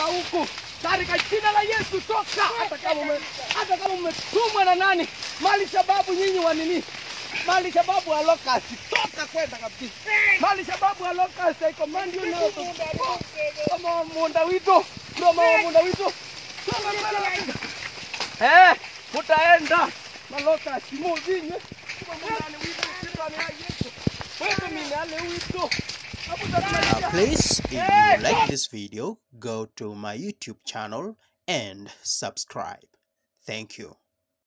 huku katika jina la Yesu, toka. Hata kama ume, hata kama umetumwa na nani, mali shababu nyinyi wa nini, mali shababu wa locust, toka kwenda kabisa. Mali shababu wa locust, I command you now to go. Kama munda wito, ndio mama munda wito, toka kwenda kabisa. Eh, mutaenda maloka simuzinye kumundani wito sirani ya Yesu. Wewe minale wito. Hapo Uh, please, if you like this video, go to my YouTube channel and subscribe. Thank you.